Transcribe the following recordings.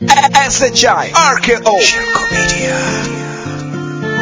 SHI RKO Shirko Media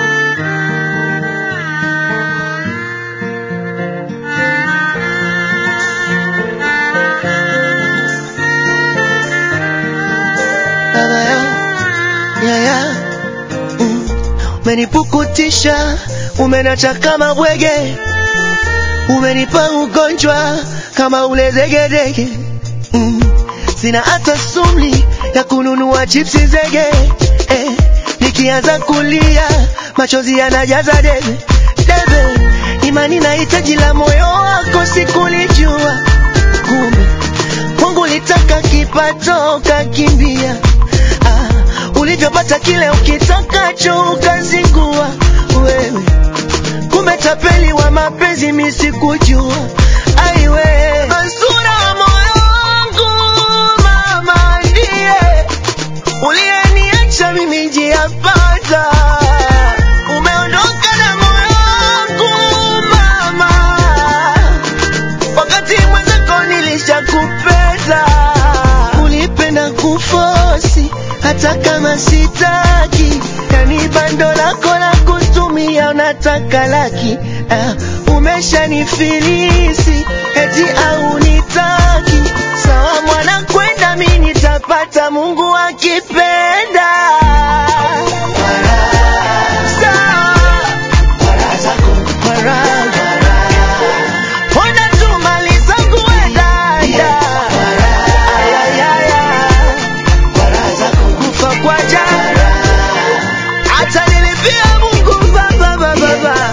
baba yao yaya mm. umenipukutisha umenacha kama bwege umenipa ugonjwa kama ule zegedege mm. sina hata sumli ya kununua chipsi zege eh. nikianza kulia machozi yanajaza debe debe imani na hitaji la moyo wako sikulijua kumbe Mungu litaka kipato ukakimbia, ah, ulivyopata kile ukitakacho ukazingua wewe, kumbe tapeli wa mapenzi mi sikujua. Aiwe Mansura wa moyo wangu, mama ndiye uliyeniacha mimi njiyapata, umeondoka na moyo wangu mama wakati mwenzako nilishakupenda, ulipenda kufosi hata kama sitaki, yani bando lako la kutumia unataka laki. Uh, umeshanifilisi eti au nitaki, sawa mwana kwenda, mi nitapata Mungu akipenda. Sawa. Faraja. Ona tu mali zangu we dada. Ayayaya. Kufa kwa jana. Hata nilipia Mungu baba baba baba.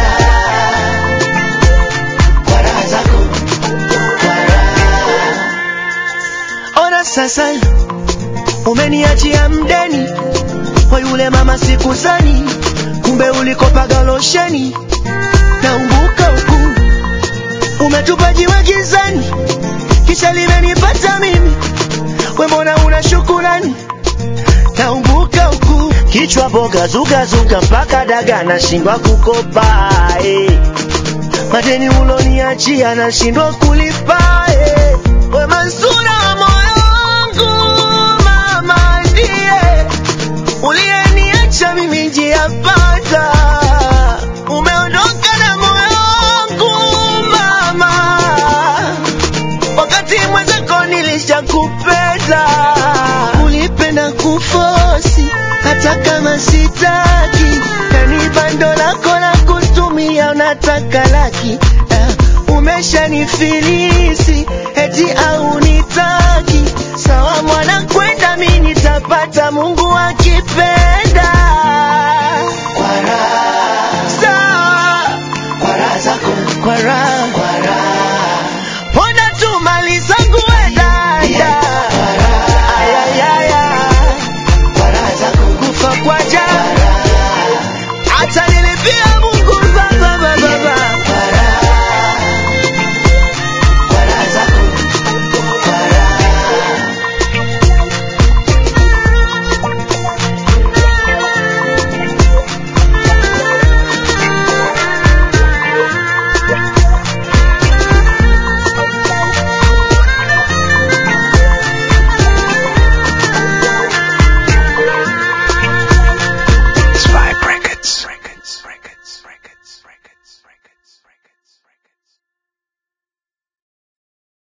Ona sasa umeniachia mdeni kwa yule mama sikuzani, kumbe ulikopaga losheni naumbuka huku umetupa jiwe gizani, kisha limenipata mimi. We mbona una shukurani? Naumbuka huku kichwa boga zuga zuga mpaka daga nashindwa kukopa eh. Madeni uloniachia nashindwa kulipa eh. We Mansura wa moyo wangu, mama ndiye uliyeniacha mimi njiyapata, umeondoka na moyo wangu mama, wakati mwenzako nilishakupenda, ulipenda kufosi hata kama sitaki, yani bando lako la kutumia unataka laki, uh, umeshanifilisi eti au